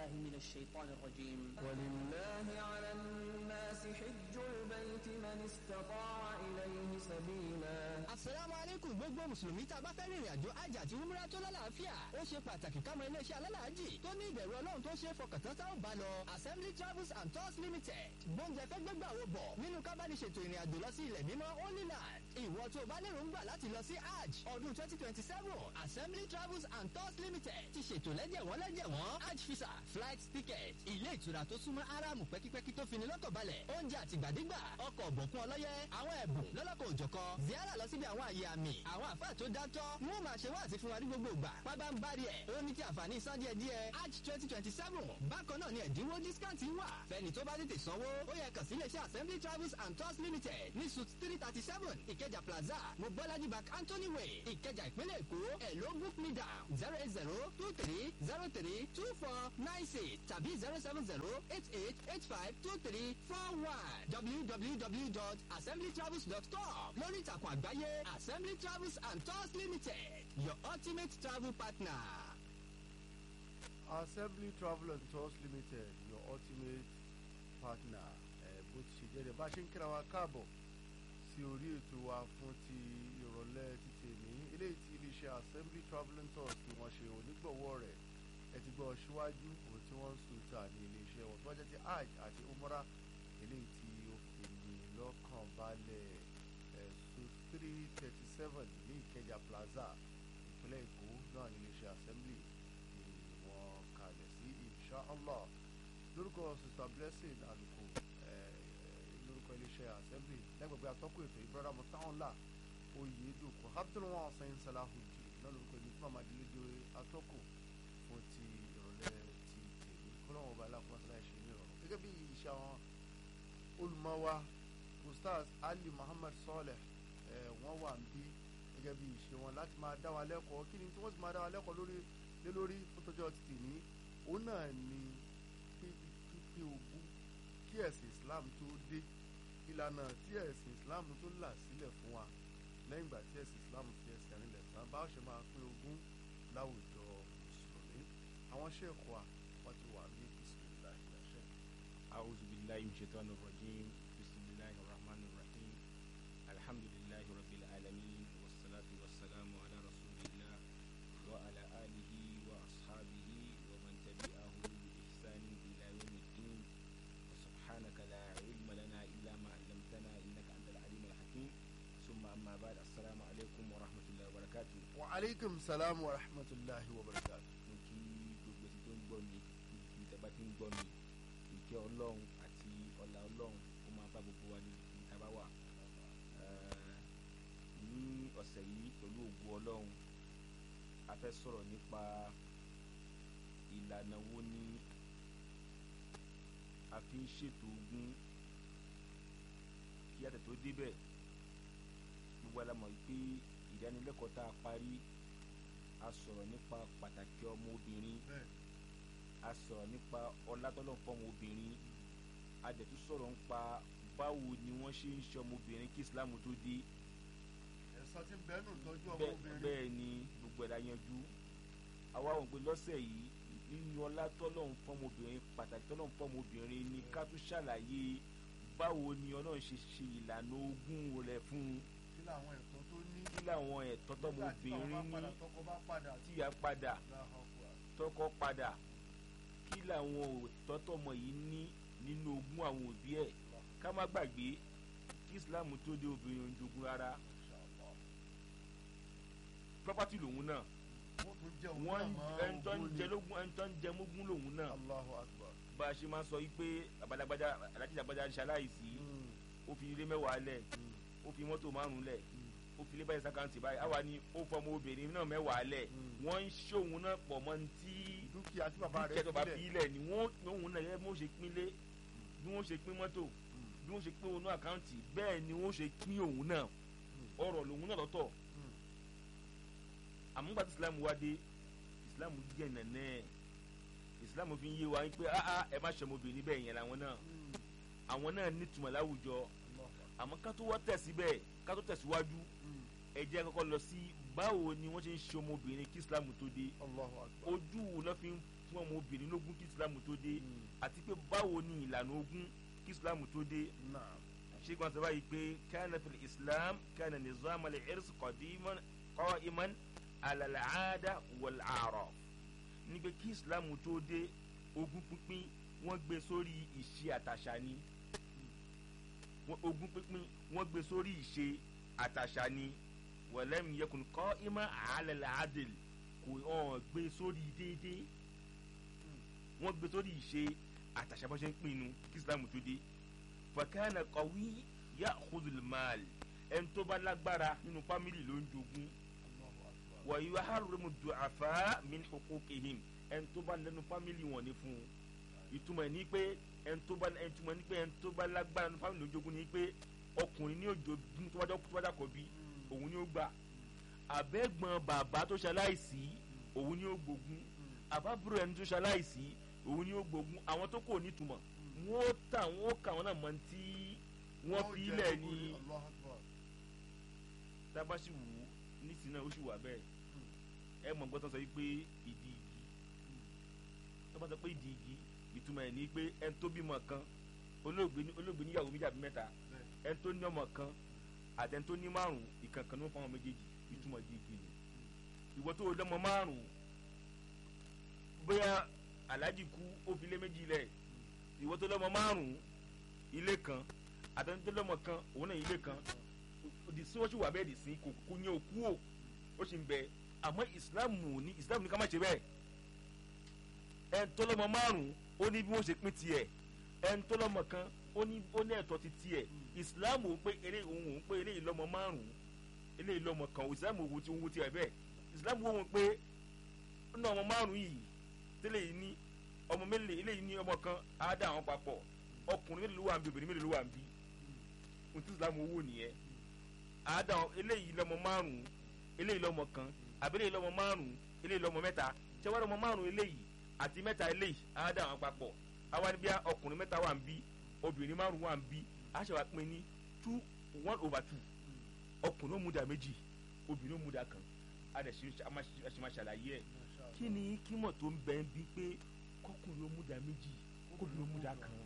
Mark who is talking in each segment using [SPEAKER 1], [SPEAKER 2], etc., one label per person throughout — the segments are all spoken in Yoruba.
[SPEAKER 1] بالله من الشيطان الرجيم
[SPEAKER 2] ولله على الناس حج البيت من استطاع إليه سبيلا
[SPEAKER 3] asalaamu aleykum gbogbo mùsùlùmí tá a bá fẹ́ rìnrìn àjò hajj àti umrah tó lálàáfíà ó ṣe pàtàkì ká mọ iléeṣẹ́ alálàájì tó ní ìbẹ̀rù ọlọ́run tó ṣe é fọkàntán tá ò bá lọ assembly travels and tours limited gbóúnjẹ fẹ́ gbégbà wo bọ̀ nínú kábàdìṣètò ìrìn àjò lọ sí ilẹ̀ mímọ́ holy land ìwọ tó o bá lérò ń gbà láti lọ sí hajj ọdún twenty twenty seven assembly travels and tours limited ti ṣètò lẹ́jẹ̀wọ́n lẹ́jẹ̀wọ́n hajj visa flight ticket ilé ìtura tó súnmọ́ aráàmù pẹ́kípẹ́kí tó fini lọ́kàn balẹ̀ oúnjẹ àtìgbàdégbà ọkọ̀ ọ̀bọ̀kún ọlọ́yẹ àwọn ẹ̀bùn lọ́lọ́kọ̀ òjọ̀kọ ziara lọ síbi àwọn àyè àmì àwọn àfáà tó dátọ́ wọn máa ṣe wáàsí fún wa ní gbogbo ìgbà pábá ń bari ẹ̀ ó ní ti àǹfààní san díẹ̀ díẹ̀ hajj twenty twenty seven bákan náà ni ẹ̀dínwó discount wà fẹ́ni tó bá tètè sanwó ó yẹ kàn sí iléeṣẹ́ assembly travels and tours limited ní suit three thirty seven ìkẹjà plaza mobolaji bank anthony way ìkẹjà ìpínlẹ̀ èkó ẹ̀ ló book me down zero eight zero two three zero three two four nine six tàbí zero seven zero eight eight eight five two three four one www.assemblytravels.com lórí ìtàkùn àgbáyé assembly travels and tours limited your ultimate travel partner.
[SPEAKER 4] assembly travel and tours limited your ultimate partner ẹ bó ti ṣe jẹ́ ẹ bá ṣe ń kíra wa káàbọ̀ sí orí ètò wa fún ti ìrọ̀lẹ́ títí èmi eléyìí tí iléeṣẹ́ assembly travel and tours ni wọ́n ṣe onígbọ̀wọ́ rẹ̀ ẹ ti gbọ́ síwájú òun tí wọ́n ń sùn ta ní iléeṣẹ́ wọn tó wájú ti hajj àti umrah eléyìí tí ó fi ní lọ́kàn balẹ̀ ẹ̀sùn three thirty seven ní ìkẹjà plaza ìpínlẹ̀ èkó náà ní iléeṣẹ́ assembly ni wọ́n kalẹ̀ sí inshallah lórúkọ sister blessing aluko lórúkọ iléeṣẹ́ assembly lẹ́gbẹ̀gbẹ́ atọ́kùn ètò ìbúrọ́dá mọ́tàọ́nlá oyèdùkú abdulwọn sẹ́yìn salahudin náà lórúkọ ìlú fún amadílédè atọ́kùn fún ti ìrọ̀lẹ́ ti tèmi kọ́lọ́wọ́n ọba aláfọwọ́sálà ṣe ní ìrọ̀rùn gẹ́gẹ́ bí iṣẹ́ àwọn olùmọ̀wá ustaz ali muhammad saleh ẹ̀ wọ́n wà ń bí gẹ́gẹ́ bí ìṣe wọn láti máa dá wa lẹ́kọ̀ọ́ kí ni tí wọ́n sì máa dá wa lẹ́kọ̀ọ́ lórí lé lórí fótójọ́ ti tèmi òun náà ni pípé ogún kí ẹ̀sìn islam tó dé ìlànà tí ẹ̀sìn islam tó là sílẹ̀ fún wa lẹ́yìn ìgbà tí ẹ̀sìn islam fi ẹsẹ̀ rinlẹ̀ tán bá ṣe máa pín ogún láwùjọ mùsùlùmí àwọn ṣèkọ́ wa wọ́n ti wà ní bisimilahi ṣe.
[SPEAKER 5] أعوذ بالله من الشيطان الرجيم بسم الله الرحمن الرحيم الحمد لله رب العالمين والصلاة والسلام على رسول الله وعلى آله وأصحابه ومن تبعه بإحسان إلى يوم الدين وسبحانك لا علم لنا إلا ما علمتنا إنك أنت العليم الحكيم ثم أما بعد السلام عليكم ورحمة الله وبركاته
[SPEAKER 4] wa aleykum salaam wa rahmatulahi wa barakatu.
[SPEAKER 5] mo kí gbogbo etí tó ń gbọ́ mi níbi tí a bá ti ń gbọ́ mi ìkẹ́ ọlọ́run àti ọlá ọlọ́run ó máa bá gbogbo wa ní ibi tá a bá wà. Eh, ní ọ̀sẹ̀ yìí pẹ̀lú ògùn ọlọ́run a fẹ́ sọ̀rọ̀ nípa ìlànà wo ni a fi ń ṣètò ogún kí àtẹ̀ tó débẹ̀ gbogbo alamọ̀ yìí pé ìdánilẹ́kọ̀ọ́ tá a parí a sọ̀rọ̀ nípa pàtàkì ọmọbìnrin a sọ̀rọ̀ nípa ọlátọ́lọ́ fọ́mọ obìnrin a dẹ̀ tún sọ̀rọ̀ nípa báwo ni wọ́n ṣe ń ṣe ọmọbìnrin kí islam tó dé
[SPEAKER 4] ẹ̀sán ti bẹ́ẹ̀ nù tọ́jú
[SPEAKER 5] bẹ́ẹ̀ bẹ́ẹ̀ ni gbogbo ẹ̀dá yanjú àwa ò pé lọ́sẹ̀ yìí nínú ọlátọ́lọ́ fọ́mọbìnrin pàtàkì tọ́lọ́ fọ́mọbìnrin ni ká tún ṣàlàyé báwo ni ọlọ́run ṣe ṣe ìlànà ogún rẹ̀ fún un
[SPEAKER 4] kí làwọn ẹ̀tọ́ tó ní.
[SPEAKER 5] kí làwọn ẹ̀tọ́ tọmọbìnrin ní
[SPEAKER 4] tọkọ bá padà
[SPEAKER 5] tíya padà tọkọ padà kí làwọn òótọ́ tọmọ yìí ní nínú ogún àwọn òbí ẹ̀ ká má gbàgbé kí islam tó dé obìnrin ojogun rárá property lòun náà
[SPEAKER 4] wọ́n tún jẹ́ òun
[SPEAKER 5] wọ́n
[SPEAKER 4] náà
[SPEAKER 5] ẹni tó ń jẹ lógún ẹni tó ń jẹ mógún lòun náà
[SPEAKER 4] Allahu akbar.
[SPEAKER 5] bá a ṣe máa ń sọ yìí pé àbálàgbájá alájí àgbájá ṣaláìsí ó fi ilé mẹ́wàá lẹ̀ ó fi mọ́tò márùn-ún lẹ̀ ó fi ilé báyìí sàkáǹtì báyìí àwa ni ó fọmọ obìnrin náà mẹ́wàá lẹ̀ wọ́n ń ṣòun náà pọ̀ mọ́ ní tí
[SPEAKER 4] dúkìá tí bàbá rẹ̀
[SPEAKER 5] dúkìá tó bá fi
[SPEAKER 4] sílẹ̀.
[SPEAKER 5] ilẹ̀ ni wọ́n òun náà yẹ bí wọ́n ṣe pín lé bí wọ́n ṣe pín mọ́tò bí wọ́n ṣe pín òun náà àkáǹtì bẹ́ẹ̀ ni wọ́n ṣe pín òun náà ọ̀rọ̀ lòun náà lọ́tọ̀ àmúgbà tí islam wá dé islam jẹ́ nẹ̀nẹ́ islam fi ń yé wa pé áá ẹ má ṣe ọmọbìnrin bẹ́ẹ̀ yẹn làwọn náà àwọn náà nítumọ̀ láwùjọ àmọ́ ká tó wá tẹ̀ síbẹ̀ ká tó tẹ̀síwájú ẹ jẹ́ kọ́kọ́ lọ sí báwo ni wọ́n ṣe ń ṣe ọmọbìnrin kí islam tó dé
[SPEAKER 4] Allahu akbar.
[SPEAKER 5] ojú wo lọ́ fi ń fún ọmọbìnrin lógún kí islam tó dé
[SPEAKER 4] Mm.
[SPEAKER 5] àti pé báwo ni ìlànà ogún kí islam tó dé
[SPEAKER 4] Naam.
[SPEAKER 5] sheikh wọn sọ báyìí pé kana fil islam kana nizam al-irs qadiman qa'iman ala al-aada wal-a'raf ní pé kí islam tó dé ogún pínpín wọ́n gbé sórí ìṣe àtàṣà ni Wọ́n- ogún pínpín wọ́n gbé sórí ìṣe àtàṣà ni walam yakun qa'iman ala al-adl kò hàn gbé sórí déédéé wọ́n gbé sórí ìṣe àtàṣà bó ṣe ń pinnu kí islam tó dé fakana qawi ya'khudhu al-mal ẹni tó bá lágbára nínú fámìlì ló ń jogún
[SPEAKER 4] Allahu akbar.
[SPEAKER 5] wa yuharrimu du'afa min huquqihim ẹni tó bá lẹ́nu fámìlì wọn ní fún un ìtumọ̀ ẹ̀ ní pé ẹni tó bá ẹni túmọ̀ ní pé ẹni tó bá lágbára nínú fámìlì ló ń jogún ní pé ọkùnrin ní òjògùn tó bá jọ tó bá dàkọ̀ bí òun ni ó gbà àbẹ́gbọ̀n bàbá tó ṣaláìsí òun ni ó gbógun àbábúrò ẹni tó ṣaláìsí òun ni ó gbógun àwọn tó kò nítumọ̀ wọn ó tà wọn ó kà wọn náà mọ tí wọn
[SPEAKER 4] Wọ́n
[SPEAKER 5] fi
[SPEAKER 4] jẹ
[SPEAKER 5] ilẹ̀
[SPEAKER 4] ogún
[SPEAKER 5] ní
[SPEAKER 4] Allahu akbar.
[SPEAKER 5] tábà sì wù ú nísìnyí náà ó sì wà bẹ́ẹ̀ ẹ mọ̀ gbọ́dọ̀ sọ pé ìdí igi tó bá sọ pé ìdí igi ìtumọ̀ ẹ̀ ní pé ẹni tó bímọ kan olóògbé ní- olóògbé níyàwó méjì àbí mẹ́ta
[SPEAKER 4] Bẹ́ẹ̀.
[SPEAKER 5] ẹni tó ní ọmọ kan àti ẹni tó ní márùn ìkankan ló ń fọwọ́n méjèèjì ìtumọ̀ ìdí igi ni ìwọ tó lọ́mọ márùn bóyá aláàjì kú ó fi lé méjì lẹ̀ ìwọ tó lọ́mọ márùn ilé kan àtẹni tó lọ́mọ kan òun náà ilé kan òdì sí wọ́n sì wà bẹ́ẹ̀ dì sí kò kú ní òkú ò ó sì ń bẹ àmọ́ ìsìláàmù ní ìsìláàmù ní ká má ṣe bẹ́ẹ̀ ẹn tó lọ́mọ márùn ó ní bí wọ́n ṣe pín tiẹ̀ ẹn tó lọ́mọ kan ó ní ó ní ẹ̀tọ́ ti tiẹ̀ ìsìláàmù ò pé eléyìí òun òun pé eléyìí lọ́mọ márùn eléyìí lọ́mọ kan ìsìláàmù òun ti òun tiẹ̀ bẹ́ẹ̀ ìsìláàmù òun pé ó ní ọmọ márùn yìí tẹ́lẹ̀ yìí ní ọmọ mélòó eléyìí ní ọmọ kan á dá àwọn papọ̀ ọkùnrin mélòó ló wà ń bí obìnrin mélòó ló wà ń bí ohun tí ìsìláàmù owó nìyẹn á dá àwọn eléyìí lọ́mọ márùn eléyìí lọ́mọ kan àbí eléyìí lọ́mọ márùn eléyìí lọ́mọ mẹ́ta tẹ́wọ́n lọ́mọ márùn eléyìí àti mẹ́ta eléyìí á dá àwọn papọ̀ àwa ni bí a ọkùnrin mẹ́ta wà ń bí obìnrin márùn wà ń bí a ṣe wá pín ní two one over two ọkùnrin ó mú dà méjì obìnrin ó mú dà kan a dẹ̀ ṣe a máa ṣe- a ṣe máa ṣàlàyé ẹ̀
[SPEAKER 4] Masha Allah.
[SPEAKER 5] kí ni kímọ̀ tó ń bẹ ń bí pé kọkùnrin ó mú dà méjì kóbìnrin ó mú dà kan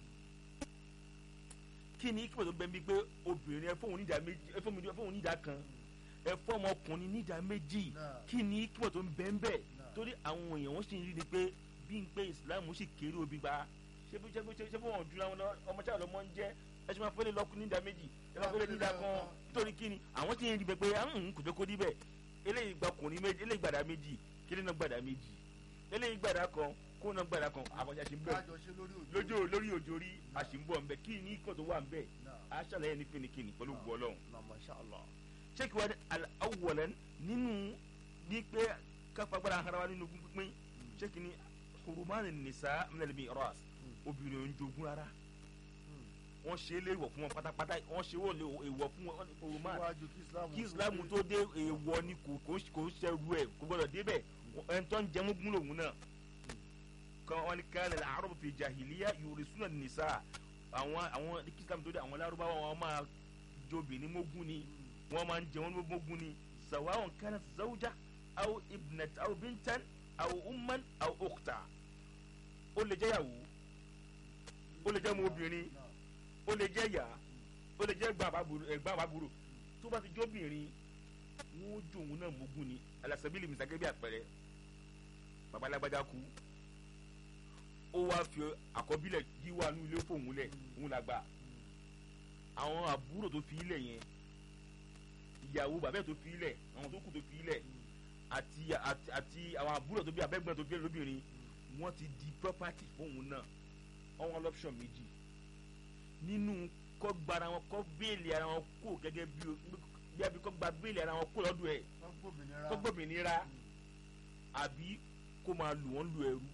[SPEAKER 5] kí ni kímọ̀ tó ń bẹ ń bí pé obìnrin ẹ fóun nídà méjì ẹ fóun ẹ fóun nídà kan ẹ fọ́ ọmọkùnrin nídà méjì
[SPEAKER 4] Náà.
[SPEAKER 5] kí ni kímọ̀ tó ń bẹ ń bẹ̀
[SPEAKER 4] Náà.
[SPEAKER 5] torí àwọn èèyàn wọ́n sì ń rí ni pé bí n pé ìsìláàmù sì kéré obì gba ṣé bí ṣé bí ṣé bí wọn jura wọn lọ ọmọ tí àwọn ọmọ ń jẹ ẹ ṣe máa fẹ́lẹ́ lọ́kùn nídà méjì ẹ máa fẹ́lẹ́ nídà kan nítorí kí ni àwọn tí ń rí bẹ pé àwọn kò jẹ́ kó rí bẹ́ẹ̀ eléyìí gba ọkùnrin méjì eléyìí gbàdá méjì kílẹ̀ náà gbàdá méjì eléyìí gbàdá kan kó náà gbàdá kan àwọn ṣe ń bẹ̀
[SPEAKER 4] kájọ ṣe lórí òjò.
[SPEAKER 5] lójó lórí òjò rí àṣìǹbọ̀ ń bẹ kí ni ikọ̀ tó wà ń bẹ̀
[SPEAKER 4] Náà.
[SPEAKER 5] á ṣàlàyé ní fínikíni pẹ̀lú gbọ́ ọlọ́run
[SPEAKER 4] Náà, Masha Allah.
[SPEAKER 5] sheikh wa awwalan nínú ní pé káfagbára hara wa nínú ogún pínpín sheikh ni hurumani nisa minal miras obìnrin ò ń jogún rárá wọ́n ṣe é léèwọ̀ fún wọn pátápátá wọ́n ṣe wọ́n léèwọ̀ fún wọn hurumani
[SPEAKER 4] Síwájú kí Islam
[SPEAKER 5] kí islam tó dé èèwọ̀ ni kò kò kò ń ṣẹrú ẹ̀ kò gbọdọ̀ débẹ̀ ẹni tó ń jẹun gún lòun náà kan wọn ni kan lè àárọ̀ fi jahiliya yurisuna nisa àwọn àwọn kí islam tó dé àwọn lárúbáwá wọn máa jobìnrin mógún ni wọn máa ń jẹ wọn mógún ni sawawọn kanat zawja aw ibnat aw bintan aw umman aw ukhta ó lè jẹ́ yàwó ó lè jẹ́ ọmọ obìnrin ó lè jẹ́ yà ó lè jẹ́ ẹ̀gbọ́n àbábúrò tó bá ti jóbìnrin wọn ó jó òun náà mógún ni alasabili misake bí àpẹẹrẹ babalágbádá kú ó wá fi àkọ́bílẹ̀ yíwá ní ilé fóun lẹ̀ òun la gbà àwọn àbúrò tó fi ilẹ̀ yẹn ìyàwó bàbá ẹ̀ tó fi ilẹ̀ àwọn tó kù tó fi ilẹ̀ àti àti àti àwọn àbúrò tó bí abẹ́gbọ́n tó fi ilẹ̀ lóbìnrin wọ́n ti di property fóun náà wọ́n wọ́n lọ́pṣọ̀n méjì nínú kọ́ gbara wọn kọ́ béèlì ara wọn kó gẹ́gẹ́ bí bí abi kọ́ gba béèlì ara wọn kó lọ́dọ̀ ẹ̀
[SPEAKER 4] Wọ́n gbòmìnira.
[SPEAKER 5] kọ́ gbòmìnira àbí kó máa lù wọ́n lu ẹrú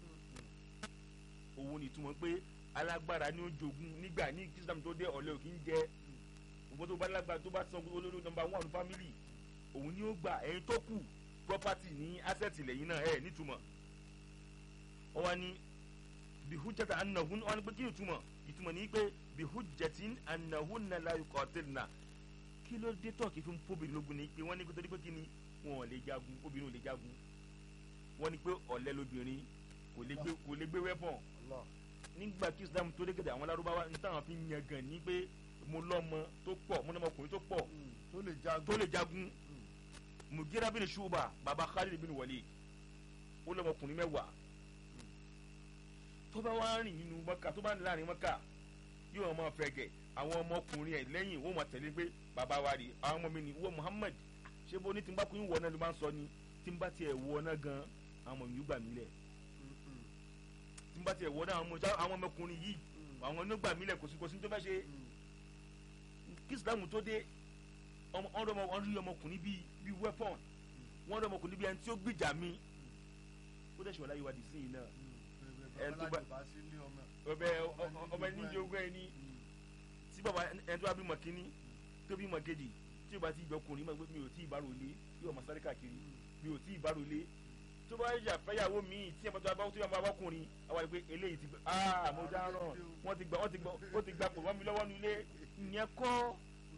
[SPEAKER 5] òun ni ìtumọ̀ pé alágbára ni ó jogún nígbà ní islam tó dé ọ̀lẹ́ òkì ń jẹ́ ògbó tó bá lágbára tó bá san olórí nọ́mbà one family òun ni ó gbà ẹ̀yin tó kù property ní asset lẹ́yìn náà ẹ̀ nítumọ̀ wọ́n wá ní bihujjata annahun wọ́n ní pé kí ni ìtumọ̀ ìtumọ̀ ní pé bihujjatin annahunna la yuqatilna kí ló dé tọ́ọ̀kì fún fóbìnrin lógun ni pé wọ́n ní kótó dípé kí ni wọn ò lè jagun obìnrin ò lè jagun wọ́n ní pé ọ̀lẹ lobìnrin kò lè gbé kò lè gbé wẹ́pọ̀n
[SPEAKER 4] Allah
[SPEAKER 5] nígbà tí islam tó dégèdè àwọn lárúbáwá ní táwọn fi ń yan gan ní pé mo lọ́mọ tó pọ̀ mo lọ́mọ ọkùnrin tó pọ̀
[SPEAKER 4] Mm. tó lè jagun
[SPEAKER 5] tó lè jagun mugira bin shuba baba khalid bin walid ó lọ́mọ ọkùnrin mẹ́wàá tó bá wá rìn nínú mọ́kà tó bá ń láàrin mọ́kà yóò máa fẹ́ gẹ̀ àwọn ọmọkùnrin ẹ̀ lẹ́yìn wọ́n máa tẹ̀lé pé bàbá wa rí àwọn ọmọ mi ní wọ́n muhammad ṣé bó ní tí n bá kún ìwọ náà ló máa ń sọ ni tí n bá tiẹ̀ wọ náà gan àwọn ọmọ mi yóò gbà mí lẹ̀
[SPEAKER 4] Mm, mm,
[SPEAKER 5] tí n bá tiẹ̀ wọ náà àwọn ọmọ- àwọn ọmọkùnrin yìí
[SPEAKER 4] mm,
[SPEAKER 5] àwọn ló gbà mí lẹ̀ kò sí kò sí tó fẹ́ ṣe
[SPEAKER 4] mm.
[SPEAKER 5] kí islam tó dé ọmọ ọdọ ọmọ ọdún yìí ọmọkùnrin bíi bíi weapon wọn dọ ọmọkùnrin bíi ẹni tí ó gbìjà mi ó dẹ̀ ṣọlá yìí wá di sí yìí náà ẹ tó bá-
[SPEAKER 4] bá sí ilé ọmọ
[SPEAKER 5] ọbẹ ọmọ ẹni jẹ ogún ẹni tí bàbá ẹni tó bá bímọ kínní tó bímọ kejì tí o bá ti ìjọ ọkùnrin máa gbé mi ò tí ì bárò lé yóò máa sáré káàkiri mi ò tí ì bárò lé tó bá yà fẹ́yàwó mi tí ẹ bá tó bá tó yà máa bá ọkùnrin àwọn àti pé eléyìí ti gbé aa mo dáràn wọ́n ti gbà wọ́n ti gbà ó ti gbà pò wọ́n mi lọ́wọ́ nílé ìyẹn kọ́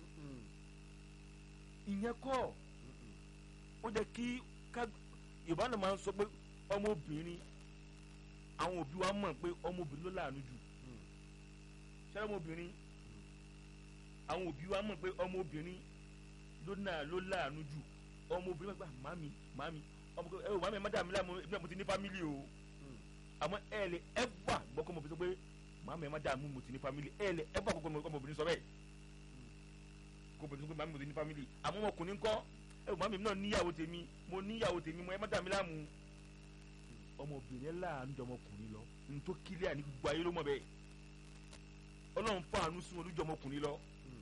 [SPEAKER 5] ìyẹn kọ́ ó jẹ́ kí ká yorùbá náà máa ń sọ pé ọmọbìnrin àwọn òbí wa mọ̀ pé ọmọbìnrin ló láàánú jù ṣẹlẹ̀ ọmọbìnrin àwọn òbí wa mọ̀ pé ọmọbìnrin ló náà ló láàánú jù ọmọbìnrin gbà màmí màmí ọmọ ẹ ò màmí ẹ má dà mí láàmú ẹbí náà mo ti ní fámìlì o àmọ́ ẹ lè ẹ wà gbọ́kọ́ ọmọbìnrin sọ pé màmí ẹ má dà mí mo ti ní fámìlì ẹ lè ẹ wà gbọ́kọ́ ọmọbìnrin sọ bẹ́ẹ̀ kó bẹ̀rẹ̀ sọ pé màmí mo ti ní fámìlì àmọ́ ọmọkùnrin ńkọ́ ẹ ò màmí mi náà níyàwó tèmi mo níyàwó tèmi mo ẹ má dà mí láàmú ọmọbìnrin láàánú jọ ọmọkùnrin lọ ní tó kílíà ní gbogbo ayé ló mọ̀ bẹ́ẹ̀ ọlọ́run fàánú sí wọn lójú ọmọkùnrin lọ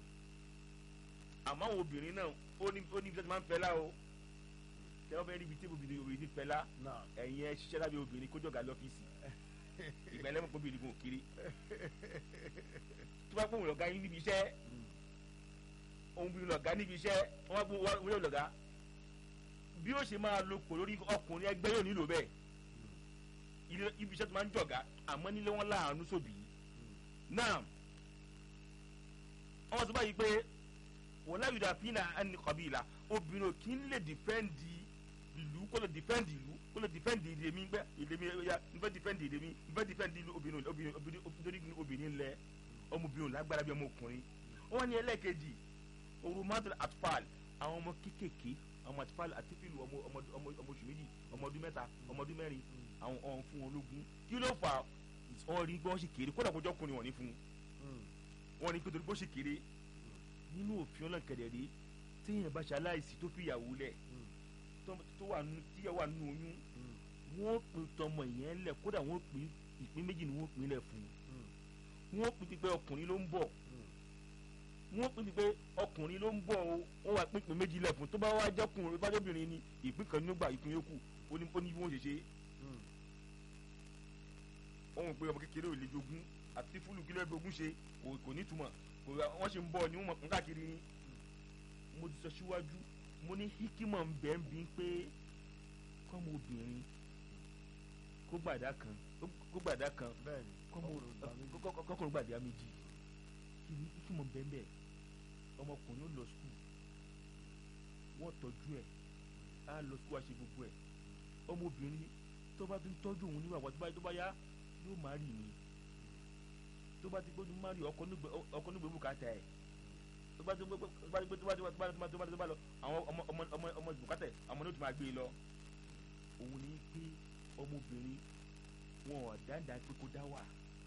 [SPEAKER 5] àmọ́ àwọn obìnrin náà ó ní ó ní ibi tí wọ́n ti máa ń fẹ́ lá o kí wọ́n fẹ́ rí ibi tí obìnrin obìnrin ti fẹ́ lá
[SPEAKER 4] náà
[SPEAKER 5] ẹ̀yin ẹ ṣiṣẹ́ lábẹ́ obìnrin kó jọ̀gá lọ́fíìsì ìgbà ẹlẹ́mọ̀ kó obìnrin kò kiri tó bá pọ̀ lọ́gá yín níbi iṣẹ́ òun bí lọ́gá níbi iṣẹ́ wọ́n bá pọ̀ wọ́n yóò lọ́gá bí ó ṣe máa lo pò lórí ọkùnrin ẹgbẹ́ yóò nílò bẹ́ẹ̀ ilé- ibi iṣẹ́ tó máa ń jọ̀gá àmọ́ nílé wọn láàánú sóbì náà wọ́n sọ báyìí pé wọ́n láyò dà fínà ẹni kọ̀bìlà obìnrin ò kí ń lè dìfẹ́ǹdì ìlú kó lè dìfẹ́ǹdì ìlú kó lè dìfẹ́ǹdì èdè mi gbẹ́ èdè mi ya n fẹ́ dìfẹ́ǹdì èdè mi n fẹ́ dìfẹ́ǹdì ìlú obìnrin obìnrin obìnrin obìnrin obìnrin lẹ ọmọbìnrin ò lágbára bí ọmọkùnrin wọ́n ní ẹlẹ́ẹ̀kejì orumatul atfal àwọn ọmọ kékèké ọmọ atfal àti fílù ọmọ ọmọ ọmọ ọmọ oṣù méjì ọmọ ọdún mẹ́ta ọmọ ọdún mẹ́rin àwọn ọ̀hún fún wọn lógún kí ló fà wọ́n rí pé wọ́n sì kéré kódà kó jọ́kùnrin wọ́n ní fún un wọ́n ní pé torí bó ṣe kéré nínú òfin ọlọ́nkẹ̀dẹ̀ rí téèyàn bá ṣaláìsí tó fi ìyàwó lẹ̀ tó- tó wà nù tíyàwó wà nù oyún wọ́n pin tọmọ ìyẹn lẹ̀ kódà wọ́n pin ìpín méjì ni wọ́n pin lẹ̀ fún un wọ́n pin pípẹ́ ọkùnrin ló ń bọ̀ wọ́n pin pípẹ́ ọkùnrin ló ń bọ̀ o wọ́n wá pín ìpín méjì lẹ̀ fún un tó bá wá jẹ́kùnrin bá jẹ́bìnrin ni ìpín kan ní ó gbà ìpín yókù ó ní ó ní bí wọ́n ṣe ṣe wọ́n mọ̀ pé ọmọ kékeré ò lè jogún àti fúlù kílẹ̀ gbogún ṣe kò kò ní túmọ̀ kò wọ́n ṣe ń bọ̀ ni wọ́n mọ̀ kún káàkiri ni mo ti sọ síwájú mo ní hikima ń bẹ́ẹ̀ bí pé kọ́mọ obìnrin kó gbàdá kan kó gbàdá kan
[SPEAKER 4] bẹ́ẹ̀ni
[SPEAKER 5] kọ́mọ
[SPEAKER 4] ọkùnrin gbà méjì.
[SPEAKER 5] kọ́- kọ́- kọ́kùnrin gbàdá méjì kí ni hikima ń bẹ́ẹ̀ bẹ́ẹ̀ ọmọkùnrin ó lọ skul wọ́n tọ́jú ẹ̀ á lọ skul á ṣe gbogbo ẹ̀ ọmọbìnrin tó bá ti ń tọ́jú òun nígbà tó bá tó bá yá yóò má rì ní tó bá ti gbójú má rì ọkọ nígbè ọkọ nígbè bùkátà ẹ̀ tó bá ti gbé tó bá ti gbé tó bá ti gbé tó bá ti gbé tó bá ti gbé lọ àwọn ọmọ ọmọ ọmọ ọmọ bùkátà ẹ̀ àwọn ní o ti máa gbé e lọ òun ní pé ọmọbìnrin wọn ò dáadáa pé kó dá wà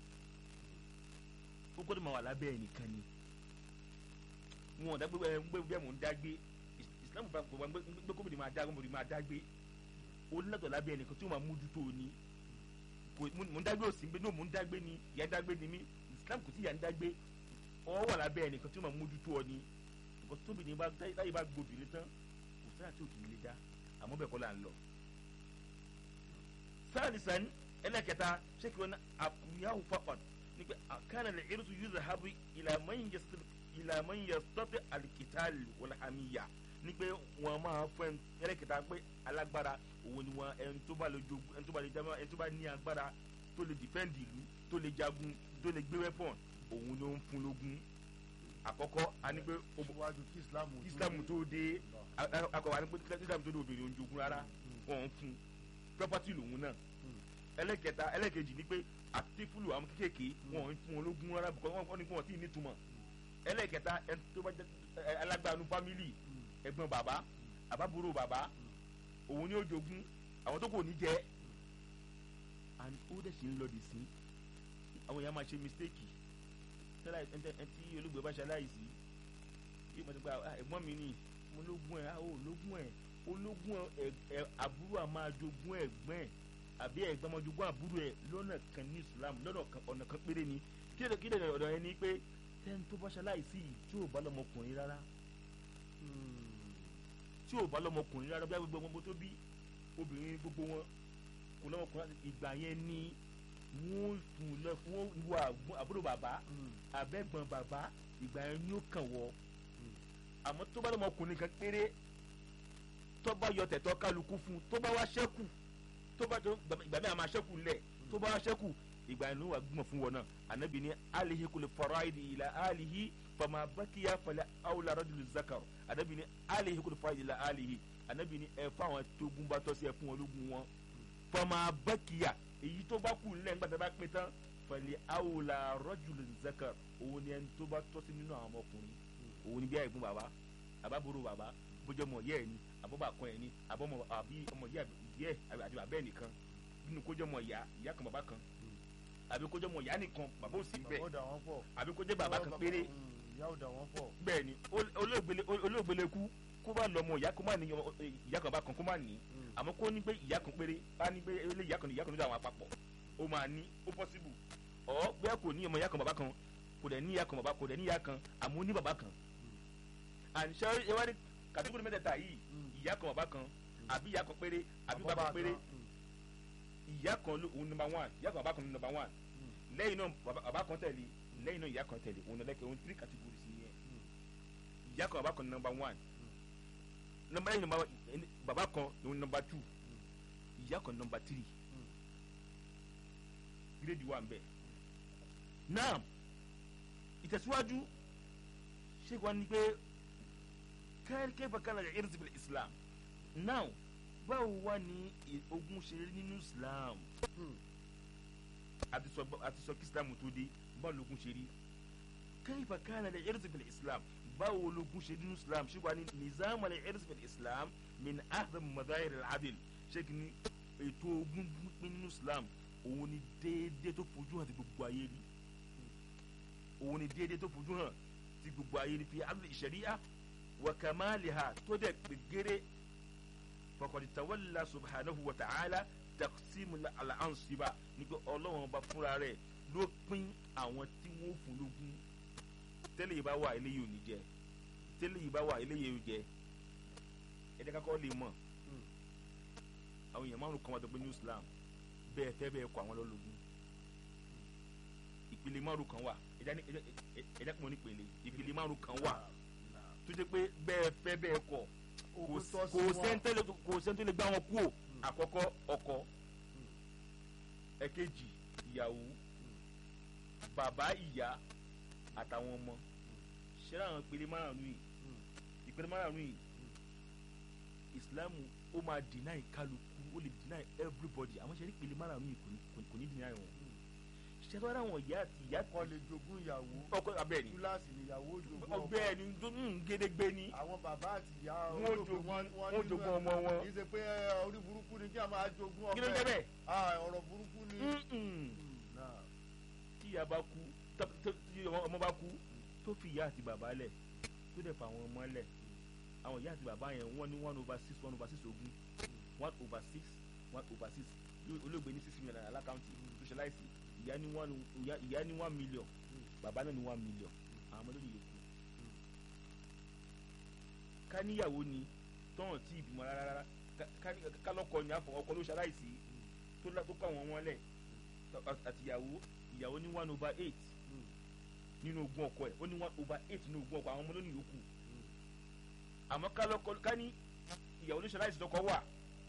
[SPEAKER 5] ó gbọ́dọ̀ máa wà lábẹ́ ẹ̀ nìkan ni wọn ò dá gbé ẹ ń gbé bẹ́ẹ̀ mò ń dá gbé Islam bá gbọ́ gbé gbé kóbìnrin máa dá gbé máa dá gbé onílẹ̀tọ̀ lábẹ́ ẹnìkan tí ó máa mójútó o ní kò mò ń dágbé òsì ń gbé ní mò ń dágbé ni ìyá ń dágbé ni mí Islam kò tí ìyá ń dágbé ọ wà lábẹ́ ẹnìkan tí ó máa mójútó ọ ní nǹkan tóbi ní bá láyé bá gbòbìnrin tán kò sára tí ò kì í lè dá àmọ́ bẹ́ẹ̀ kọ́ là ń lọ. sáàlìsàn ẹlẹ́kẹta ṣé kí wọn àkùnyáwó faqat ní pé àkànnà lè irú yúzà hábù ìlàmọ́ yẹ sọ́tẹ̀ àlìkìtàlì wọlé àmìyà ní pé wọn máa fọ ẹlẹ́kẹta pé alágbára òun ni wọn ẹni tó bá lè jogun ẹni tó bá lè jagun ẹni tó bá ní agbára tó lè dìfẹ́ǹdì ìlú tó lè jagun tó lè gbé wẹ́pọ̀n òun ló ń fún lógún àkọ́kọ́ a ní pé ob-
[SPEAKER 4] síwájú kí islam
[SPEAKER 5] kí islam tó dé
[SPEAKER 4] Allah.
[SPEAKER 5] a- a- akọ̀wé a ní pé kí islam tó dé obìnrin òun jogún rárá wọn ń fún property lòun náà ẹlẹ́kẹta ẹlẹ́kẹjì ni pé àtẹ́fúlù àwọn kékèké wọn ń fún wọn lógún rárá because wọn ní kí wọn tí ì nítumọ̀ ẹlẹ́kẹta ẹni tó bá jẹ́ ẹ, alágbàánu family ẹ̀gbọ́n bàbá àbábúrò bàbá òun ni ó jogún àwọn tó kò ní jẹ́ and ó dẹ̀ sì ń lọ dì sí àwọn èèyàn máa ṣe mistake tẹ́lá ẹ̀ tí olóògbé bá ṣe aláìsí yìí mo ti gba "Ah, ẹ̀gbọ́n mi ni mo lógún ẹ̀ ah, ó lógún ẹ̀ ológún ẹ̀ ẹ̀ àbúrò à máa jogún ẹ̀gbọ́n ẹ̀ àbí ẹ̀gbọ́n máa jogún àbúrò ẹ̀ lọ́nà kan ní Islam lọ́nà kan ọ̀nà kan péré ni kí lè kí lè ọ̀dọ̀ yẹn ni pé tẹ́ni tó bá ṣe aláìsí yìí tí ò bá lọ́mọkùnrin rárá tí ò bá lọ́mọkùnrin rárá bí a gbogbo ọmọ tó bí obìnrin gbogbo wọn kò lọ́mọkùnrin láti ìgbà yẹn ni wọ́n fún lọ wọ́n wọ àgbọn- àbúrò bàbá abẹ́gbọ̀n bàbá ìgbà yẹn ni ó kàn wọ́ àmọ́ tó bá lọ́mọkùnrin kan péré tó bá yọ tẹ̀tọ́ kálukú fún un tó bá wá ṣẹ́kù tó bá tó ìgbà mẹ́ta máa ṣẹ́kù ńlẹ̀ tó bá wá ṣẹ́kù ìgbà yẹn ló wà gbọ́n fún wọn náà ànábì ní alihi kò lè fọ̀rọ̀ àìdí ìlà alihi fama bakiya falẹ̀ awla rajul zakar ànábì ní alihi kò lè fọ̀rọ̀ àìdí ìlà alihi ànábì ní ẹ fún àwọn tó gún bá tọ́ sí ẹ fún wọn lógún wọn fama bakiya èyí tó bá kù ńlẹ̀ nígbà tó bá pín tán falẹ̀ awla rajul zakar òun ni ẹni tó bá tọ́ sí nínú àwọn ọmọkùnrin òun ni bí àìgbọ́n bàbá àbábòrò bàbá bójú ọmọ yẹ ẹ ni àbọ̀bà kan ẹ ni àbọ̀mọ àbí ọmọ yẹ yẹ àti bàbá ẹ nìkan nínú kójọ́ ọmọ ìyá ìyá kan bàbá kan àbí kójọ́ ọmọ ìyá nìkan bàbá ò sí
[SPEAKER 4] bàbá
[SPEAKER 5] bẹ́ẹ̀
[SPEAKER 4] ó dà wọ́n pọ̀
[SPEAKER 5] àbí kójọ́ bàbá kan péré
[SPEAKER 4] Mm, ìyá ó dà wọ́n pọ̀
[SPEAKER 5] bẹ́ẹ̀ ni ó- olóògbélé olóògbélé kú kó bá lọ ọmọ ìyá kó má ní ọmọ- ìyá kan bá kan kó má ní
[SPEAKER 4] Mm.
[SPEAKER 5] àmọ́ kó ní pé ìyá kan péré bá ní pé ilé ìyá kan ní ìyá kan ní àwọn àpapọ̀ ó máa ní ó possible ọ̀ bẹ́ẹ̀ kò ní ọmọ ìyá kan bàbá kan kò dẹ̀ ní ìyá kan bàbá kò dẹ̀ ní ìyá kan àmọ́ ó ní bàbá kan and ṣe ẹ wá ní kàtíkùrú mẹ́tẹ̀ẹ̀ta yìí
[SPEAKER 4] Mm.
[SPEAKER 5] ìyá kan bàbá kan àbí ìyá kan péré àbí bàbá kan péré ìyá kan ló òun number one ìyá kan bàbá kan ní number one lẹ́yìn náà bàbá bàbá kan tẹ̀lé lẹ́yìn náà ìyá kan tẹ̀lé òun lẹ́kẹ̀ òun three categories nìyẹn ìyá kan bàbá kan ní number one number lẹ́yìn number bàbá kan òun number two ìyá kan number three grade one bẹ́ẹ̀ now ìtẹ̀síwájú ṣé wàá ní pé kayfa kana al-irth bil islam now báwo wá ní i- ogún ṣe rí nínú islam àti sọ àti sọ kí islam tó dé báwo lógún ṣe rí kayfa kana al-irth bil islam báwo lógún ṣe rí nínú islam ṣé wàá ní nizam al-irth bil islam min ahdam madahir al-adl ṣé kí ni ètò ogún pín nínú islam òun ni déédéé tó fojú hàn ti gbogbo ayé rí òun ni déédéé tó fojú hàn ti gbogbo ayé rí fi adl sharia wa kamaliha tó dẹ̀ pé géré faqad tawalla subhanahu wa ta'ala taqsim al-ansiba ní pé ọlọ́run ọba fúnra rẹ̀ ló pín àwọn tí wọ́n fún lógún tẹ́lẹ̀ yìí bá wà eléyìí ò ní jẹ tẹ́lẹ̀ yìí bá wà eléyìí ò jẹ ẹ̀jẹ̀ kakọ́ lè mọ̀ àwọn èèyàn márùn kan wà tó pé ní Islam bẹ́ẹ̀ fẹ́ bẹ́ẹ̀ kọ́ àwọn lọ́lọ́gún ìpele márùn kan wà ẹ̀jẹ̀ ní- ẹ̀jẹ̀- ẹ̀jẹ̀- ẹ̀jẹ̀ kí mo ní pele ìpele márùn kan wà tó jẹ́ pé bẹ́ẹ̀ fẹ́ bẹ́ẹ̀ kọ́ kò
[SPEAKER 4] Ogún
[SPEAKER 5] s-
[SPEAKER 4] tọ́ sí
[SPEAKER 5] kò
[SPEAKER 4] wọn.
[SPEAKER 5] sẹ́ńtẹ́lẹ̀ kò sẹ́ńtẹ́lẹ̀ gbá wọn kúò àkọ́kọ́ ọkọ ẹ̀kejì ìyàwó bàbá ìyá àtàwọn ọmọ ṣẹlẹ̀ àwọn ìpele márùn yìí ìpele márùn yìí ìsìlámù ó máa deny kálukú ó lè deny everybody àwọn ṣẹlẹ̀ ìpele márùn yìí kò ní- kò ní- kò ní deny wọn ṣẹlẹ̀ àwọn ìyá àti ìyá
[SPEAKER 4] kọ́ lè jogún ìyàwó
[SPEAKER 5] ọkọ abẹ́ẹ̀ni
[SPEAKER 4] túláàsì níyàwó jogún ọkọ
[SPEAKER 5] ọgbẹ́ ẹni tó ń gédégbé ni
[SPEAKER 4] àwọn bàbá àti ìyá
[SPEAKER 5] Wọ́n
[SPEAKER 4] olóògbé
[SPEAKER 5] jogún-
[SPEAKER 4] wọn- wọn
[SPEAKER 5] wọ́n
[SPEAKER 4] nínú
[SPEAKER 5] jogún
[SPEAKER 4] ẹ̀.
[SPEAKER 5] ọmọ wọn.
[SPEAKER 4] kì í ṣe pé ẹ, orí burúkú ni kí a máa jogún ọmọ
[SPEAKER 5] kí ló ń jẹ́ bẹ́ẹ̀.
[SPEAKER 4] Ah, ọ̀rọ̀ burúkú ni.
[SPEAKER 5] Mm-mm.
[SPEAKER 4] Mm, náà.
[SPEAKER 5] tí ìyá bá kú tó- tó- tí ọmọ ọmọ bá kú tó fi ìyá àti bàbá lẹ̀ tó dẹ̀ fa àwọn ọmọ lẹ̀ àwọn ìyá àti bàbá yẹn wọ́n ní one over six one over six ogún one over six one over six Bí olóògbé ní six million naira lákàntì tó ṣe láìsí ìyá ní one ìyá ìyá ní one million bàbá náà ní one million àwọn ọmọdé lè yòókù. ká níyàwó ni tọ́hàn tí ìbímọ rárá rárá ká- ká- ká lọ́kọ ní àfọ ọkọ ló ṣe aláìsí tó lá- tó kọ́ àwọn ọmọ lẹ̀ àtìyàwó ìyàwó ní one over eight nínú ogún ọkọ ẹ̀ ó ní one over eight nínú ogún ọkọ àwọn ọmọ lónìí yòókù àmọ́ ká lọ́kọ ká ní ìyàwó lóṣèlú àìsàn ọkọ wà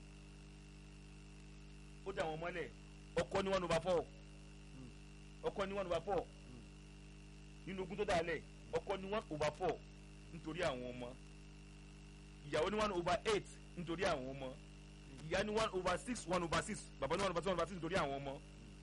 [SPEAKER 5] ó dà wọ́n mọ́lẹ̀ ọkọ ní one over four ọkọ ní one over four nínú ogún tó dà lẹ̀ ọkọ ní one over four nítorí àwọn ọmọ ìyàwó ní one over eight nítorí àwọn ọmọ ìyá ní one over six one over six bàbá ní one over six one over six nítorí àwọn ọmọ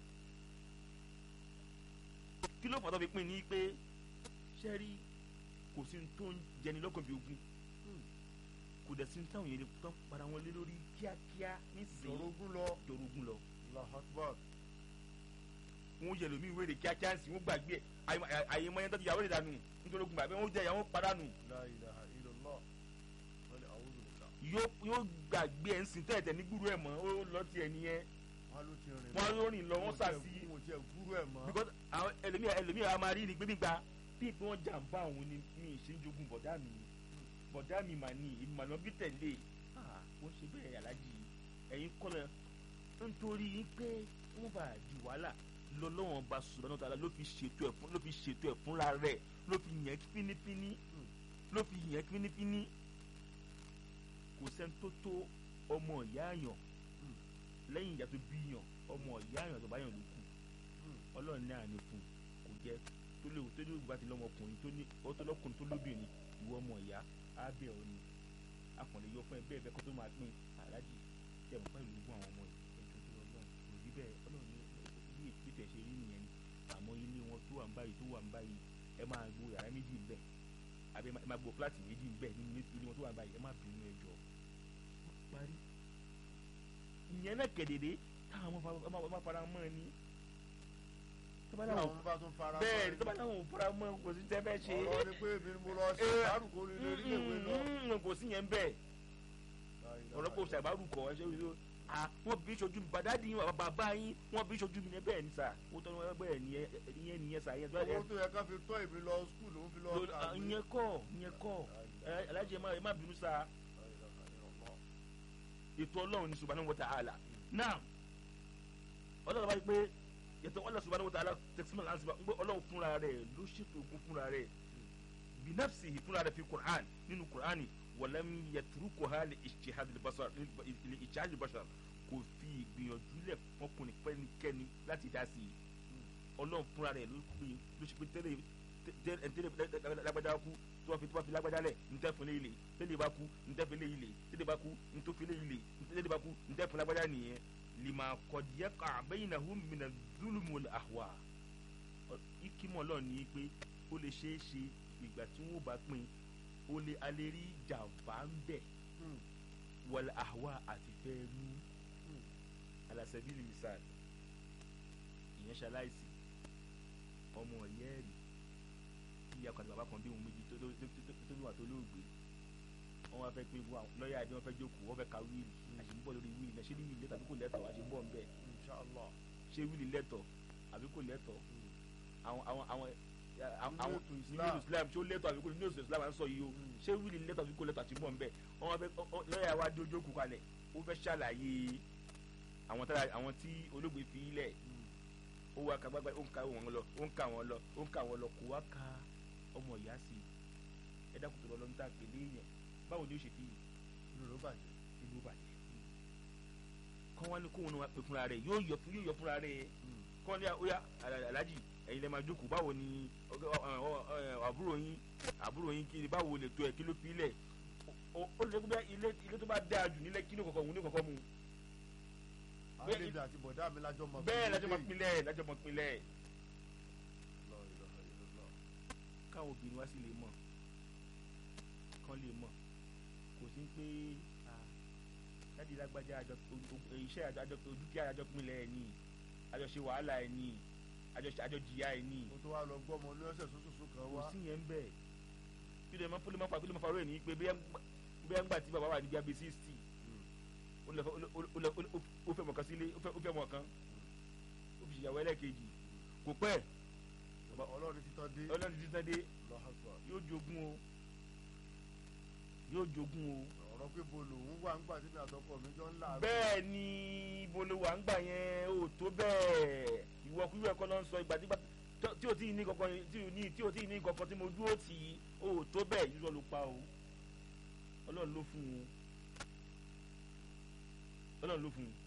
[SPEAKER 5] kí ló fà tó fi pín ní pé ṣẹ́rí kò sí ní tó ń jẹni lọ́kàn bí ogun kò dẹ̀ sí ní táwọn yẹn lè tán para wọn lé lórí kíákíá nísìnyí
[SPEAKER 4] ìṣòrogún lọ
[SPEAKER 5] jọrogún lọ
[SPEAKER 4] Allahu Akbar
[SPEAKER 5] wọn yẹ lómi ìwé rè kíákíá sí wọn gbàgbé àyè mọ yẹn tó ti yàwó rè dànù nítorí ogun bàbá wọn jẹ ìyàwó padànù
[SPEAKER 4] la ilaha illallah wọ́n lè àwọn olùkà
[SPEAKER 5] yóò yóò gbàgbé ẹ̀ ń sìn tẹ́ẹ̀tẹ́ ní gbúrú ẹ̀ mọ́ ó lọ tiẹ̀ nìyẹn
[SPEAKER 4] wọn ló ti rìn
[SPEAKER 5] wọn ló rìn lọ wọn sà sí
[SPEAKER 4] wọn jẹ gúrú ẹ mọ
[SPEAKER 5] because àwọn ẹlòmíà ẹlòmíà a máa rí ni pé gbígba bí pé wọ́n jàǹbá àwọn ni mi ì ṣe ń jogún bọ̀dá mi bọ̀dá mi mà ní ìmọ̀nà bí tẹ̀lé ah, wọ́n ṣe bẹ́ẹ̀ alájì ẹ̀yin kọ́lẹ̀ nítorí pé wọ́n bá di wàhálà lọ́lọ́wọ́n bá sùnà náà tààlà ló fi ṣètò ẹ̀ fún ló fi ṣètò ẹ̀ fúnra rẹ̀ ló fi yẹn fínífíní ló fi yẹn fínífíní kò sẹ́ni tó tó ọmọ ìyá àyàn lẹ́yìn ìyá tó bí yàn ọmọ ìyá àyàn tó bá yàn ló kù ọlọ́run ní àná fún kò jẹ́ tó léwu tó léwu bá ti lọ́mọkùnrin tó ní ọ tó lọ́kùnrin tó lóbìnrin ìwọ ọmọ ìyá á bẹ̀ ọ́ ni akọ̀lẹ̀ yọ fún ẹ bẹ́ẹ̀ bẹ́ẹ̀ kó tó máa pín aláàjì tẹ̀ mọ́ pẹ̀lú ogún àwọn ọmọ ẹ̀jọ̀ tó lọ́lọ́run kò rí bẹ́ẹ̀ ọlọ́run ní bí ìpìtẹ̀ ṣe rí nìyẹn ni àmọ́ ilé wọn tó wà ń báyìí tó wà ń báyìí ẹ máa gbo yàrá méjì ń bẹ̀ àbí ẹ máa gbo fúláàtì méjì ń bẹ̀ nínú ilé wọn tó wà ń báyìí ẹ má bínú ẹjọ́ parí ìyẹn náà kẹ̀dẹ̀dẹ̀ táwọn ọmọ ọmọ fara mọ́ ẹ ní tó bá
[SPEAKER 4] tí
[SPEAKER 5] láwọn
[SPEAKER 4] àwọn bá tún fara
[SPEAKER 5] bẹ́ẹ̀ ni tó bá láwọn ò fara mọ́ kò sí tẹ́ fẹ́ ṣe
[SPEAKER 4] ọ̀rọ̀ ni pé èmi ni mo lọ ṣe
[SPEAKER 5] Eh,
[SPEAKER 4] àrùkò ní ilé ìwé lọ
[SPEAKER 5] Mm, kò sí yẹn bẹ́ẹ̀ ọ̀rọ̀ kò ṣàgbárù kọ̀ ẹ́ ṣe wí ló ah wọ́n bí sojú mi bàdá dín bàbá bàbá yín wọ́n bí sojú mi ní bẹ́ẹ̀ ni sà ó tọ́ ni wọ́n bẹ́ẹ̀ ni ìyẹn nìyẹn sà ìyẹn tó
[SPEAKER 4] owó tó yẹ ká fi tọ́ èmi lọ skul ló ń fi lọ
[SPEAKER 5] Lo- ah,
[SPEAKER 4] kàwé.
[SPEAKER 5] ìyẹn kọ́ ìyẹn kọ́ ẹ alájẹ ẹ má ẹ má bínú sà ètò ọlọ́run ní subhanahu wa ta'ala náà ọlọ́run bá yí pé ètò ọlọ́run subhanahu wa ta'ala tẹ̀símọ̀ láti bá ń gbé ọlọ́run fúnra rẹ̀ ló ṣètò ogun fúnra rẹ̀ binafsihi fúnra rẹ̀ fi qur'an nínú qur'ani walam yatrukuha li ijtihad al-basar li ijtihad al-bashar kò fi ìgbìyànjú lẹ̀ fọkùnrin fẹ́nikẹ́ni láti dá sí i ọlọ́run fúnra rẹ̀ ló pe ló ṣe pé tẹ́lẹ̀ tẹ́lẹ̀ tẹ́lẹ̀ lágbájá kú tó wá fi tó wá fi lágbájá lẹ̀ ntẹ́ fún léyìí lè tẹ́lẹ̀ bá kú ntẹ́ fún léyìí lè tẹ́lẹ̀ bá kú ntọ́ fún léyìí lè tẹ́lẹ̀ bá kú ntẹ́ fún lágbájá nìyẹn lima kọ̀díyẹ kà bainahum mina zulumul ahwa ikimọ̀ lọ ní pé ó lè ṣeé ṣe ìgbà tí wọ́n bá pín ó lè alẹ́ rí jàǹbá ń bẹ̀
[SPEAKER 4] Hmm.
[SPEAKER 5] wal ahwa àti fẹ́ rú alasabili misal ìyẹn ṣaláìsí ọmọ yẹ́ẹ̀rì tí ìyá kan àti bàbá kan bí òun méjì tó tó tó tó tó níwà tó lóògbé wọn wá fẹ́ pé wọn lọ́ọ̀yà àdé wọn fẹ́ jókòó wọn fẹ́ ka wíìlì àti ń bọ̀ lórí wíìlì náà ṣé ní wíìlì lẹ́tọ̀ àbí kò lẹ́tọ̀ àti ń bọ̀ ń bẹ̀
[SPEAKER 4] Inshallah.
[SPEAKER 5] ṣé wíìlì lẹ́tọ̀ àbí kò lẹ́tọ̀ àwọn àwọn àwọn
[SPEAKER 4] Nínú
[SPEAKER 5] àwọn
[SPEAKER 4] ètò
[SPEAKER 5] nínú
[SPEAKER 4] Islam.
[SPEAKER 5] ètò Islam ṣé ó lẹ́tọ̀ àbí kò nínú ètò Islam à ń sọ yìí o ṣé wíìlì lẹ́tọ̀ àbí kò lẹ́tọ̀ àti ń bọ̀ ń bẹ̀ wọn wá fẹ́ ọ- ọ- lọ́ọ̀yà wa dé ojókòó kalẹ̀ ó fẹ́ ṣàlàyé àwọn tára àwọn tí olóògbé fi ilẹ̀ ó wá ka gbágbá ó ń ka wọn lọ ó ń ka wọn lọ ó ń ka wọn lọ kó wá ka ọmọ ìyá sí i ẹ dákun tó lọ lọ ń tà pèlè yẹn báwo ni ó ṣe fi
[SPEAKER 4] inú ló bàjẹ́.
[SPEAKER 5] ìlú bàjẹ́ kọ́ wá ní kóun náà wá pè fúnra rẹ̀ yóò yọ fún yóò yọ fúnra rẹ̀ kọ́ ní ọ̀yà alájì ẹ̀yin lè máa jókòó báwo ni ọgá- ọ- ọ- ọ- àbúrò yín àbúrò yín kiri báwo lè tó ẹ̀ kí ló fi ilẹ̀ ó- ó lè gbé ilé ilé tó bá dáa jù nílẹ̀ kí ló kọ̀kọ́ mu ní kọ̀kọ́ mu Bẹ́ẹ̀-
[SPEAKER 4] àlejò àti bọ̀dá mi lájọ́ mọ̀
[SPEAKER 5] bẹ́ẹ̀ lájọ́ máa pinlẹ̀ lájọ́ máa pinlẹ̀
[SPEAKER 4] La ilaha illallah.
[SPEAKER 5] káwọn obìnrin wá sí lè mọ̀ kán lè mọ̀ kò sí pé jáde lágbájá àjọ iṣẹ́ àjọ àjọ dúkìá àjọ pinlẹ̀ ẹ̀ ní àjọṣe wàhálà ẹ̀ ní àjọṣe àjọjìyà ẹ̀ ní
[SPEAKER 4] mo tó wá lọ gbọ́ ọmọ ní ọ̀sẹ̀ sọ́sọ́sọ́ kan
[SPEAKER 5] kò
[SPEAKER 4] wá.
[SPEAKER 5] sí yẹn ń bẹ̀ kí ló máa fọlọ́ máa fà kí ló máa farọ́ ẹ̀ ní pé bí ẹ̀ ń gbà tí bàbá wà níbi abẹ́ sixty ó lọ fẹ́- ó lọ- ó lọ- ó lọ- ó fẹ́ mọ̀ kan sílé ó fẹ́ ó fẹ́ mọ̀ kan ó fi ṣèyàwó ẹlẹ́ẹ̀kejì kò pẹ́
[SPEAKER 4] ọlọ́run títọ́ dé.
[SPEAKER 5] ọlọ́run ti tán dé
[SPEAKER 4] Allahu Akbar.
[SPEAKER 5] yóò jogún o yóò jogún o
[SPEAKER 4] ọ̀rọ̀ pé bo lòun wà ń gbà tí mi àtọkọ mi jọ ń là.
[SPEAKER 5] bẹ́ẹ̀ ni ibo ló wà ń gbà yẹn ò tó bẹ́ẹ̀ ìwọ kúrú ẹ̀kọ́ ló ń sọ ìgbà tí gbà- tí o tí ì ní kankan tí o ní tí o tí ì ní kankan tí mo dúró tì í ò tó bẹ́ẹ̀ yíyọ ló pa o ọlọ́run ló fún un ọlọ́run ló fún un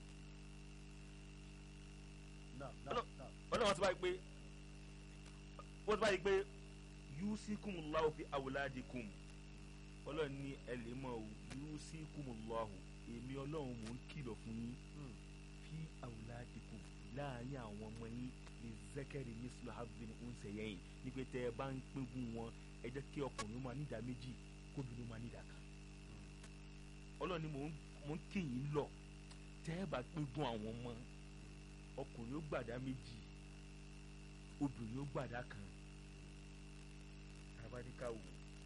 [SPEAKER 4] Náà, náà,
[SPEAKER 5] Ọlọ́-
[SPEAKER 4] náà.
[SPEAKER 5] ọlọ́run ti báyìí pé wọ́n ti báyìí pé yusikumullahu fi awladikum ọlọ́run ní ẹ lè mọ̀ o yusikumullahu èmi ọlọ́run mò ń kìlọ̀ fún yín
[SPEAKER 4] Hmm.
[SPEAKER 5] fi awladikum láàrin àwọn ọmọ yín ní zakari mislu habdin unsayyin ní pé tẹ́ ẹ bá ń pínpín wọn ẹ jẹ́ kí ọkùnrin ó máa nídà méjì kóbìnrin ó máa nídà kan ọlọ́run ní mò ń mò ń kì yín lọ tẹ́ ẹ bá pínpín àwọn ọmọ ọkùnrin ó gbàdá méjì obìnrin ó gbàdá kan abadika wò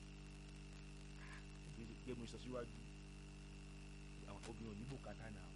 [SPEAKER 5] gẹ́gẹ́ mo sọ síwájú àwọn obìnrin ò ní bùkátà náà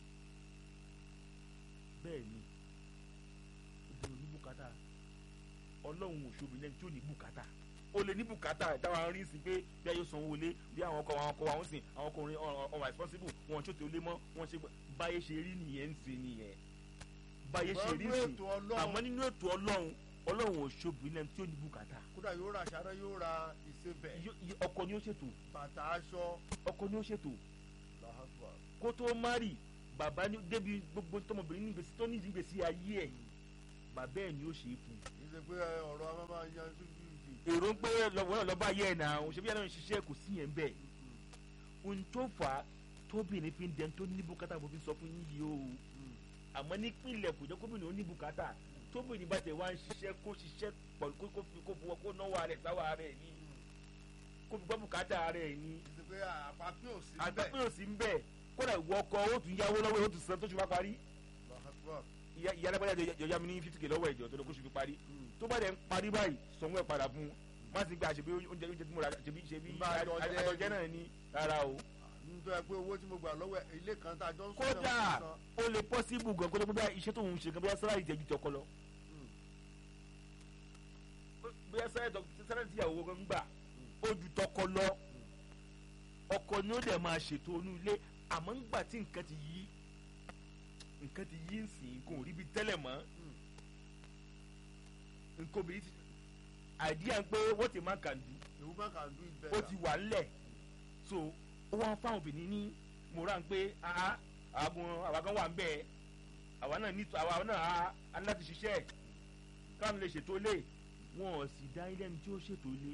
[SPEAKER 5] bẹ́ẹ̀ ni obìnrin ò ní bùkátà ọlọ́run ò ṣòbí lẹ́ni tí ò ní bùkátà o lè ní bùkátà táwọn rí sí pé bí a yóò sanwó lé bí àwọn ọkọ àwọn ọkọ àwọn sìn àwọn ọkùnrin ọ̀n responsible wọn tí ó tó lé mọ́ wọn ṣe báyé ṣe rí nìyẹn ń ṣe nìyẹn báyé ṣe rí
[SPEAKER 4] Gbọ́dọ̀
[SPEAKER 5] sí
[SPEAKER 4] ètò Ọlọ́run.
[SPEAKER 5] àmọ́ nínú ètò ọlọ́run ọlọ́run ò ṣòbí lẹ́ni tí ò ní bùkátà
[SPEAKER 4] kódà yóò ra aṣáré yóò ra ìsebẹ̀
[SPEAKER 5] Yó- yó- ọkọ ni ó ṣètò
[SPEAKER 4] bàtà aṣọ
[SPEAKER 5] ọkọ ni ó ṣètò
[SPEAKER 4] làhàtúwà
[SPEAKER 5] kó tó mari bàbá ní débi gbogbo tọmọbìnrin ní ìgbésí tó ní ìgbésí ayé ẹ bàbá ẹ ni ó ṣe é fún
[SPEAKER 4] kì í ṣe pé ọ̀rọ̀ a máa yan fífi
[SPEAKER 5] èrò ń pé lọ́wọ́ náà lọ́ba ayé ẹ̀ náà òun ṣe bí ẹ̀rọ ń ṣiṣẹ́ kò sí yẹn bẹ́ẹ̀ ohun tó fà á tóbìnrin fi ń dẹni tó ní bùkátà mo fi sọ fún yín yìí o àmọ́ nípìnlẹ̀ kò jẹ́ kóbìnrin ó ní bùkátà tóbìnrin bá tẹ̀ wá ń ṣiṣẹ́ kó ṣiṣẹ́ pọ̀ kó kó fi kó fowó kó náwó rẹ̀ sáwọ́ rẹ̀ ní kó fi gbọ́ bùkátà rẹ̀ ní
[SPEAKER 4] kì í ṣe pé àpapín ò sí
[SPEAKER 5] àgbẹ̀pẹ̀ ò sí ń bẹ̀ kódà ìwọ ọkọ ó tún yáwó lọ́wọ́ ó tún san tó ṣe wá parí
[SPEAKER 4] làhàtúwà
[SPEAKER 5] ìyá ìyá alágbádá jọjá mi ní fifty k lọ́wọ́ ẹ̀jọ̀ tó lọ kó ṣe fi parí tó bá dẹ̀ ń parí báyìí sanwó ẹ̀ padà fún un má sì gbé àṣebí oúnjẹ oúnjẹ tí mo rà ṣebí ṣebí
[SPEAKER 4] Bá a jọ jẹ
[SPEAKER 5] àjọjẹ náà ní rárá o.
[SPEAKER 4] nítorí ẹ pé owó tí mo gbà lọ́wọ́ ẹ̀, ilé kan tá a jọ ń sọ
[SPEAKER 5] kódà ó lè pọ́sibù gan kó tó gbé iṣẹ́ tó ń ṣe gan bí sáláì jẹ́ ju tọkọ lọ. bí sáláì tíyàwó gan gbà ó ju tọkọ lọ ọkọ ni ó dẹ̀ máa ṣètò onú ilé àmọ́ ńgbà tí nǹkan ti yí nǹkan ti yí nsìn nǹkan ò rí bi tẹ́lẹ̀ mọ́ nǹkan obìnrin ti àìdíyà ń pé what a man can do
[SPEAKER 4] ìwú bá kà ń dún ibẹ̀
[SPEAKER 5] ó ti wà ńlẹ̀ so ó wá fáwọn obìnrin ní moran pé ah àwọn àwa kan wà ń bẹ̀ àwa náà ní àwa náà á á ní láti ṣiṣẹ́ káwọn lè ṣètò ilé wọn ò sì dá ilé ẹni tí ó ṣètò ilé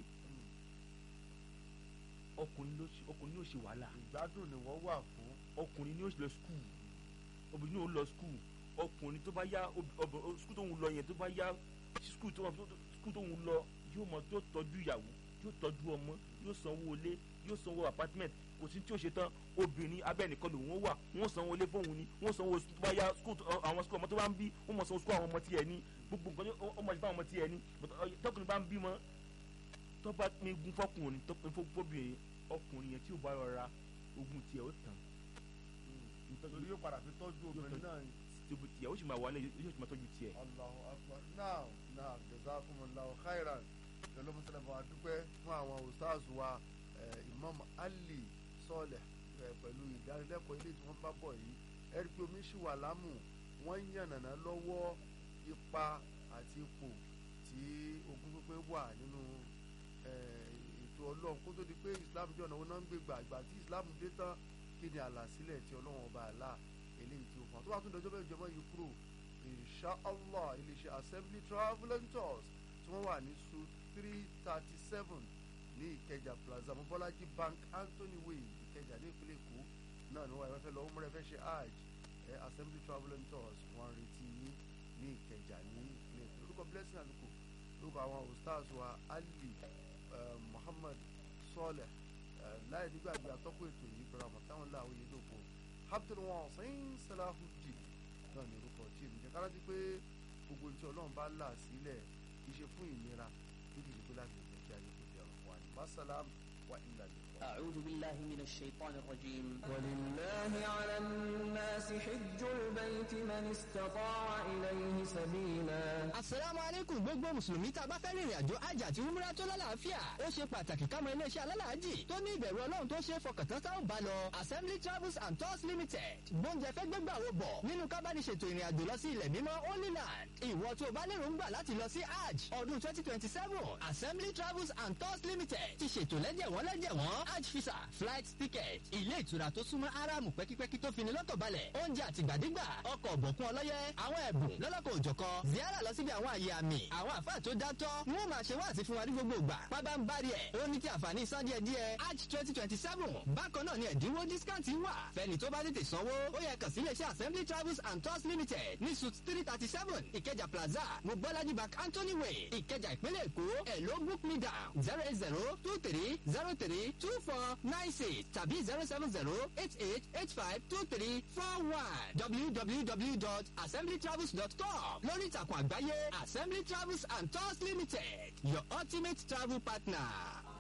[SPEAKER 5] ọkùnrin ló ṣe ọkùnrin ló ṣe wàhálà
[SPEAKER 4] ìgbádùn ni wọ́n wà fún
[SPEAKER 5] ọkùnrin ni ó lọ skul obìnrin ni ó lọ skul ọkùnrin tó bá yá skul tó ń lọ yẹn tó bá yá skul tó skul tó ń lọ yóò mọ tó tọ́jú ìyàwó yóò tọ́jú ọmọ yóò sanwó ilé yóò sanwó apartment kò sí tí ó ṣe tán obìnrin abẹ́nìkan lòun ó wà wọ́n sanwó ilé fóun ni wọ́n sanwó tó bá yá skul àwọn skul ọmọ tó bá ń bí wọ́n mọ̀ sanwó skul àwọn ọmọ tiẹ̀ ní gbogbo nǹkan ó mọ̀ sí fún àwọn ọmọ tiẹ̀ ní tọkùnrin bá ń bímọ tó bá pín gun fọkùnrin tó pín fọkùnrin ọkùnrin yẹn tí ó bá rọra ogun tiẹ̀ ó tàn
[SPEAKER 4] nítorí yóò padà fi tọ́jú obìnrin náà
[SPEAKER 5] tóbi tiẹ̀ ó sì máa wà ní yóò sì máa tọ́jú tiẹ̀.
[SPEAKER 4] Allahu akbar now now jazakumullahu khairan pẹ̀lú mùsùlùmí wa dúpẹ́ fún àwọn ustaz wa eh, Imam Ali Sọlẹ̀ pẹ̀lú ìdánilẹ́kọ̀ọ́ ilé tí wọ́n bá bọ̀ yìí ẹ̀rí pé omi ṣì wà lámù wọ́n ń yànnàná lọ́wọ́ ipa àti ipò tí ogún pípé wà nínú eh, ètò ọlọ́run kó tó di pé Islam jẹ́ ọ̀nà wọn náà ń gbé gbà ìgbà tí Islam dé tán kí ni àlàsílẹ̀ tí ọlọ́run ọba àlà eléyìí tí ó fún wa tó bá tún dọjọ́ bẹ́ẹ̀ jọmọ́ yìí kúrò insha allah iléeṣẹ́ assembly travel and tours tí wọ́n wà ní suite three thirty seven ní ìkẹjà plaza mobolaji bank anthony way ìkẹjà ní ìpínlẹ̀ èkó náà ni wọ́n wá fẹ́ lọ umrah fẹ́ ṣe hajj ẹ assembly travel and tours wọ́n retí yín ní ìkẹjà ní ìpínlẹ̀ èkó lórúkọ blessing àlùkò lórúkọ àwọn ustaz wa ali eh, muhammad sọlẹ láì nígbàgbé atọ́kùn ètò yìí pẹ̀lú àwọn táwọn láwọn yìí lóko abdulwasin salahudeen náà ní orúkọ tí èmi jẹ́ ká rántí pé gbogbo ní tí ọlọ́run bá là sílẹ̀ kì í ṣe fún ìnira níbi ìdìbò láti lè jẹ́ kí ayé kò jẹ́ ọ̀rọ̀ wa ní masalam wa ilà lè wá.
[SPEAKER 2] أعوذ بالله من الشيطان الرجيم
[SPEAKER 3] ولله على الناس حج البيت من استطاع إليه سبيلا asalaamu aleykum gbogbo mùsùlùmí tá a bá fẹ́ rìnrìn àjò àjà àti umra tó lálàáfíà ó ṣe pàtàkì ká mọ iléeṣẹ́ alálàájì tó ní ìbẹ̀rù ọlọ́run tó ṣe é fọkàntán tá ò bá lọ assembly travels and tours limited gbóúnjẹ fẹ́ gbégbà wo bọ̀ nínú ká bá ní ṣètò ìrìn àjò lọ sí ilẹ̀ mímọ́ holy land ìwọ tó o bá lérò ń gbà láti lọ sí hajj ọdún twenty twenty seven assembly travels and tours limited ti ṣètò lẹ́jẹ̀wọ́n lẹ́jẹ̀wọ́n hajj visa flight ticket ilé ìtura tó súnmọ́ aráàmù pẹ́kípẹ́kí tó fini lọ́kàn balẹ̀ oúnjẹ àtìgbàdégbà ọkọ̀ ọ̀bọ̀kún ọlọ́yẹ àwọn ẹ̀bùn lọ́lọ́kọ̀ òjọ̀kọ ziara lọ síbi àwọn àyè àmì àwọn àfáà tó dátọ́ ni wọ́n máa ṣe wáàsí fún wa ní gbogbo ìgbà pábá ń bá rí ẹ̀ ó ní ti àǹfààní san díẹ̀ díẹ̀ hajj twenty twenty seven bákan náà ni ẹ̀dínwó discount wà fẹ́ni tó bá tètè sanwó ó yẹ kàn sí iléeṣẹ́ assembly travels and tours limited ní suit three thirty seven ìkẹjà plaza mobolaji bank anthony way ìkẹjà ìpínlẹ̀ èkó ẹ̀ ló book me down zero eight zero two three zero three two four nine six tàbí zero seven zero eight eight eight five two three four one www.assemblytravels.com lórí ìtàkùn àgbáyé assembly travels and tours limited your ultimate travel partner.